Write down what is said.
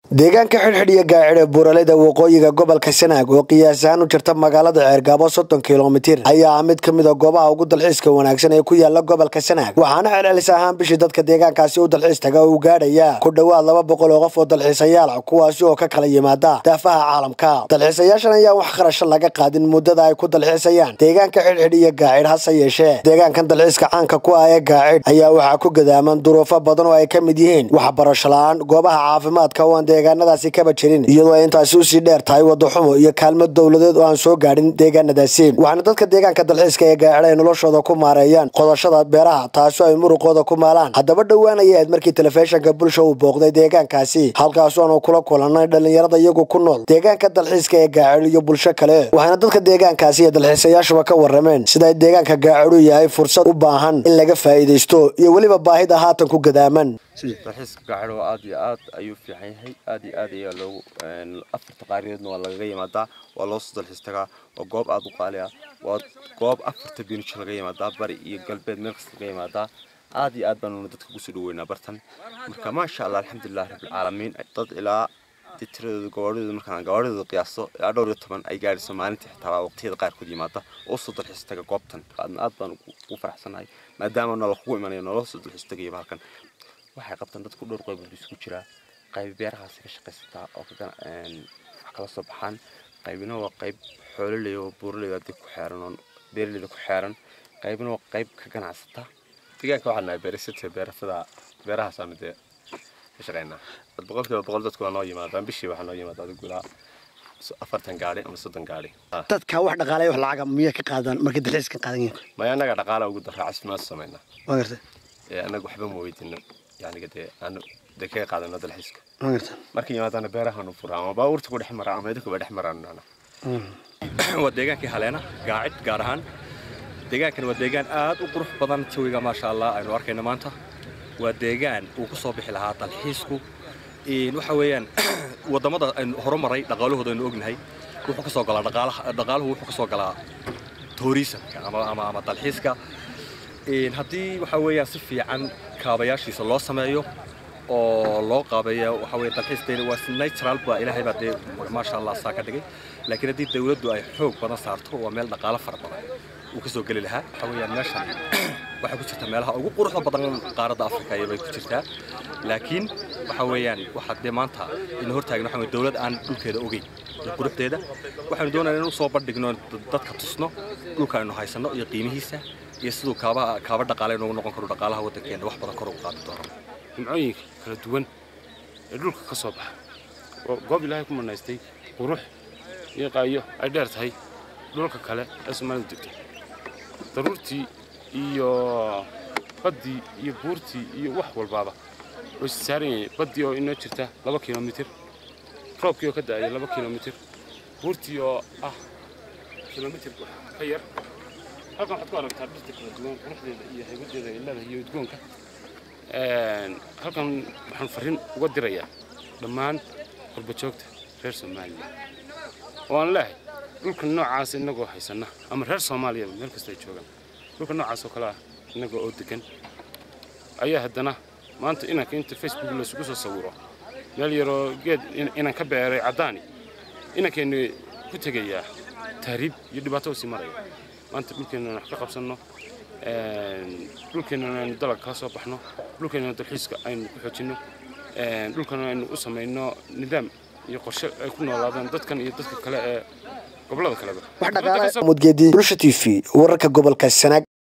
deegaanka xidhxidh iyo gaacid ee buuraleyda waqooyiga gobolka sanaag oo qiyaas ahaan u jirta magaalada ceergaabo soddon kilomitir ayaa ah mid ka mid a goobaha ugu dalxiiska wanaagsan ee ku yaala gobolka sanaag waxaana celcelis ahaan bishii dadka deegaankaasi u dalxiis taga uu gaadhaya ku dhowaad laba boqol oo qof oo dalxiisayaal ah kuwaasi oo ka kala yimaada daafaha caalamka dalxiisayaashan ayaan wax kharasho laga qaadin muddada ay ku dalxiisayaan deegaanka xidhxidh iyo gaacid hase yeeshee deegaankan dalxiiska caanka ku ah ee gaacid ayaa waxaa ku gadaaman duruufo badan oo ay ka mid yihiin waxbarasho la-aan goobaha caafimaadka oo aan deegaanadaasi kaba jirin iyadoo ay intaasi usii dheer tahay wadaxumo iyo kaalmo dowladeed oo aan soo gaadhin deegaanadaasi waxaana dadka deegaanka dalxiiska ee gaacid ay noloshooda ku maareeyaan qodashada beeraha taasoo ay muruqooda ku maalaan haddaba dhowaanaya aad markii telefishinka bulsha uu booqday deegaankaasi halkaasoo aanu kula kulanay dhallinyarada iyagu ku nool deegaanka dalxiiska ee gaacid iyo bulsho kale waxaana dadka deegaankaasi iyo dalxiisayaashuba ka warameen sida ay deegaanka gaacid u yahay fursad u baahan in laga faa'iidaysto iyo weliba baahida haatan ku gadaaman dalxiiska gaacid oo aad iyo aad ayuu fiican yahay aad iyo aad ayaa loogu afarta qaarineedna waa lagaga yimaadaa waa loo soo dalxiis tagaa waa goob aad u qaali ah waa goob afarta binuj laga yimaadaa bari iyo galbeed meel kasta laga yimaadaa aad iyo aad baanuna dadka kusoo dhaweynaa bartan marka maasha allah alxamdulilah rabbilcaalamiin dad ilaa tiradooda gawaadhidooda markaan gawaadhidooda qiyaaso ilaa dhowr iyo toban ay gaadhiso maalintii xitaa waqtiyada qaarkood yimaada oo soo dalxiis taga goobtan aadna aad baan ugu faraxsanahay maadaama noola kugu imanayo noola soo dalxiis tagayaba halkan waxay qabtaan dadku dhowr qaybood isku jiraa qayb beerahaasi ka shaqaysataa oo wax kala soo baxaan qaybina waa qayb xoololey oo buuraley hadii ku xeeran oo beeraleyda ku xeeran qaybina waa qayb ka ganacsata deegaanka waxaan nahay beerisata beerasada beerahaasaanu dee ka shaqaynaa boqolkiiba boqol dadku waa noo yimaadaan bishii waxaa noo yimaada adigu ilaa afartan gaari ama soddon gaari dadka wax dhaqaalaya wax lacaga miya ka qaadaan markay dalxiiska qaadan yihiin maya annaga dhaqaala ugu daraa caafimaad samaynaa waa gartay ee annaga waxba ma weydino yaniga dee aanu dee kaga qaadano dalxiiska waa gartay markay yimaadaana beerahaanu furaa ama baabuurta ku dhex maraa ama idinkuba dhex maraan waa deegaankii haleena gaacid gaar ahaan deegaankani waa deegaan aad u qurux badan jawiga maasha allah aynu arkayno maanta waa deegaan uu ku soo bixi lahaa dalxiisku waxa weeyaan wadamada aynu horumaray dhaqaalahooda aynu ognahay wuxuu ka soo galaa dhaqaalaha dhaqaaluhu wuxuu ka soo galaa tourismka ama ama ama dalxiiska haddii waxa weeyaan si fiican kaabayaashiisa loo sameeyo oo loo qaabeeya waxa weeye dalxiisteena waa si natural baa ilaahay baa dee maasha allah saa ka dhigay laakiin haddii dawladdu ay xoog badan saarto waa meel dhaqaalo fara badan uu ka soo geli lahaa waxa weeyaan meeshan waxay ku jirtaa meelaha ugu quruxda badan qaaradda afrika ayay bay ku jirtaa laakiin waxa weeyaan waxaa dee maanta ina hortaagna waxa weye dawlad aan dhulkeeda ogeyn iyo quruxdeeda waxaynu doonaynaa inuu soo bandhigno dadka tusno dhulka aynu haysanno iyo qiimihiisa iyo siduu kaaba kaaba dhaqaale inoogu noqon karo dhaqaalaha waddankeena wax badan kor ugu qaadi doono nimcooyinka kala duwan ee dhulka ka soo baxa oo goob ilaahay ku manaystay qurux iyo qaayo ay dheer tahay dhulka kale ee soomaalida degto daruurtii iyo baddii iyo buurtii iyo wax walbaaba way saaran yihiin baddii oo inoo jirta laba kilomitir roobkii oo ka da'aya laba kilomitir buurtii oo ah kilomitir ka yar halkan waxaad ku aragtaa dhirta kala duwan quruxdeeda iyo haybadeeda ilada iyo udgoonka halkan waxaan farriin uga dirayaa dhammaan qurbajoogta reer soomaaliya oo aan leehay dhulka noocaas innagoo haysanna ama reer soomaaliya meel kasta ay joogaan dhulka noocaas oo kale ah innagoo oo degan ayaa haddana maanta inanka inta facebook laysugu soo sawiro meel yaroo geed inan ka beeray caddaani inankeennu ku tegayaa tahriib iyo dhibaato usii maraya maanta dhulkeenna wax ka qabsanno dhulkeenna aynu dalag kala soo baxno dhulkeenna dalxiiska aynu ku xoojinno dhulkana aynu u samayno nidaam iyo qorshe ay ku noolaadaan dadkan iyo dadka kale ee gobollada kaleba wax dhaqaale mudgeedi bulsha t v wararka gobolka sanaag